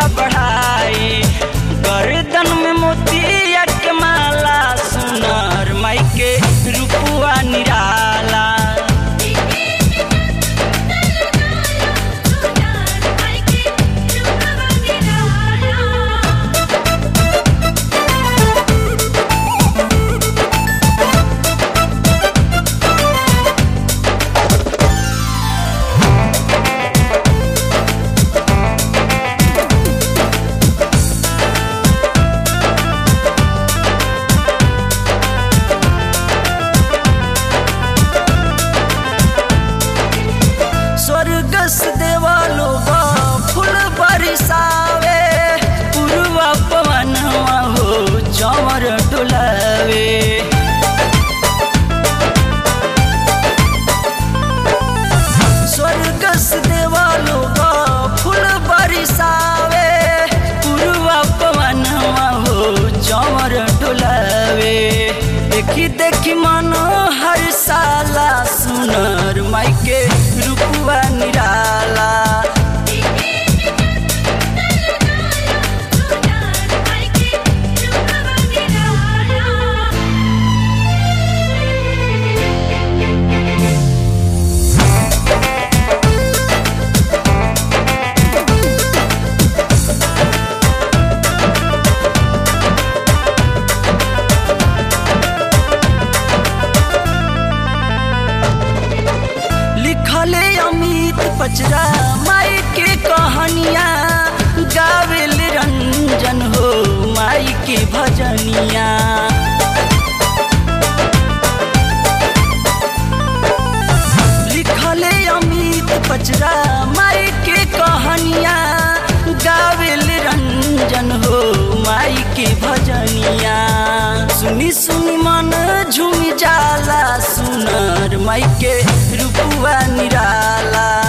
बढ़ाई गर्दन में मोतिया के माला सुनर माई के रूपुआ निराला स्वर्ग से देवा लोग फूल बरसावे पूर्वा पवन हो चमर डुलावे स्वर्ग से देवा लोग फूल बरसावे पूर्वा पवन हो चमर डुलावे देखी देखी मन हर साला सुनर माई के रूपुआ निराला लिखले अमित पचरा माई के कहानिया गावेल रंजन हो माई के भजनिया लिखले अमित पचरा माई के कहानिया गावेल रंजन हो माई के भजनिया सुनी सुनी मन झूम जाला सुनर माई के रूपुआ निराला